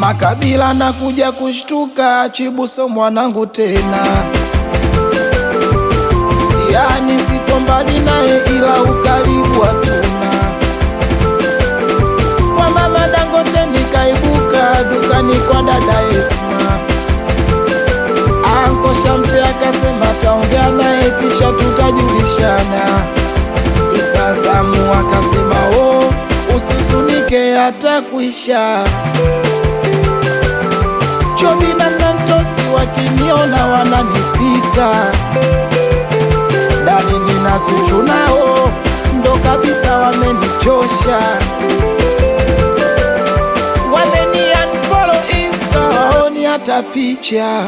Makabila na kuja kushtuka, Chibuso mwanangu tena, yani sipo mbali naye, ila ukaribu hatuna. Kwa mama Dangote nikaibuka dukani kwa dada Esma, Anko Shamte akasema taongea naye kisha tutajulishana. Isa Samu akasema oh, usizunike hata kuisha. Chobi na Santosi wakiniona wananipita, Dani nina Zuchu nao ndo kabisa wamenichosha, wameni unfollow Insta, waoni hata picha.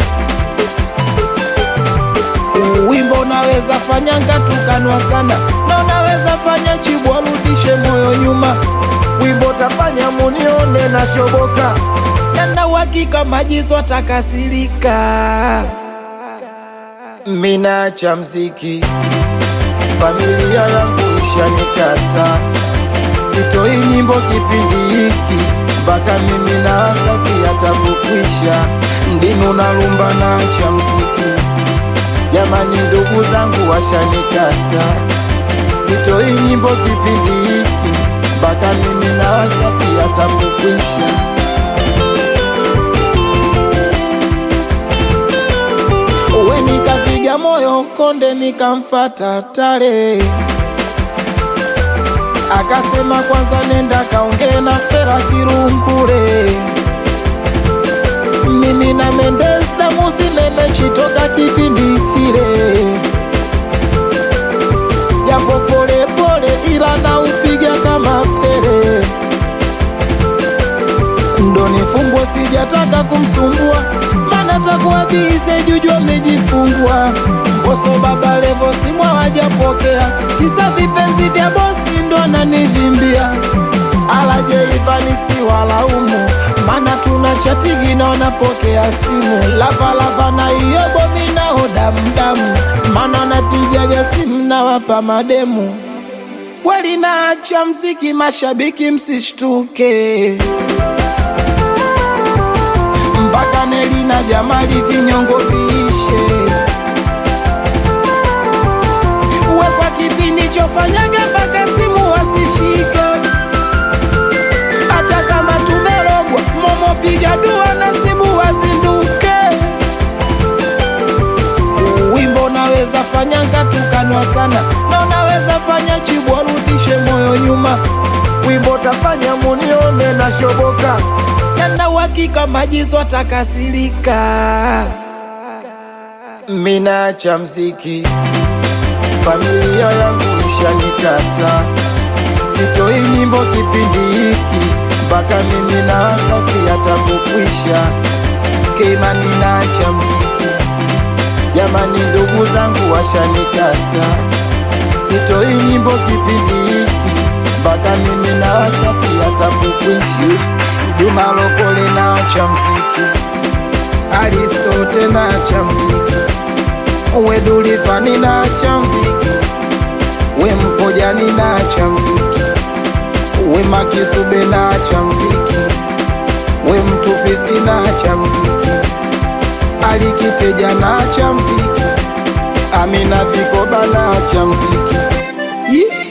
Wimbo unaweza fanya ngatukanwa sana, na unaweza fanya Chibu arudishe moyo nyuma. Wimbo tafanya munione na shoboka, na uhakika Majizo atakasirika. minacha mziki, familia yangu ishanikata, sitoi nyimbo kipindi hiki mpaka mimi na Wasafi atakukwisha, ndinu na rumba nacha mziki, jamani, ndugu zangu washanikata, sitoi nyimbo kipindi hiki mpaka mimi na Wasafi atakukwisha. We nikapiga moyo konde, nikamfata Tare, akasema kwanza nenda kaongee na Fera Kirunkule. Mimi na Mendes damu zimemechitoka kipindi kile, japo pole pole, ila na upiga kama Pele. Ndo nifungwa, sijataka kumsumbua, mana takuwa bize juju amejifungwa. Boso baba Levo simwa wajapokea, kisa vipenzi vya bosi ndo ananivimbia. Alaje Ivani si walaumu, mana tuna chatigi na wanapokea simu. Lavalava na iyo bomi nao damdamu, mana napijaga simu na wapa mademu. Kweli naacha mziki, mashabiki msishtuke mpaka Neli na Jamali vinyongo viishe. Uwe kwa kipindi chofanyaga mpaka simu wasishike, hata kama tumerogwa momo, piga dua nasibu wazinduke. Wimbo unaweza fanya ngatukanwa sana, na unaweza fanya Chibu arudishe moyo nyuma. Wimbo tafanya munione na shoboka, na uhakika Majizo atakasirika. minacha mziki, familia yangu ishanikata, sitoi nyimbo kipindi hiki mpaka mimi na Wasafi atakukwisha. Keimani nacha mziki, jamani, ndugu zangu washanikata, sitoi nyimbo kipindi hiki mpaka mimi na Wasafi atakukwisha. Juma Lokole nacha mziki, Aristote nacha mziki, we Dulifani nacha mziki, we Mkojani nacha mziki, we Makisube nacha mziki, we Mtupisi nacha mziki, Alikiteja nacha mziki, Amina Vikoba nacha mziki. Yeah.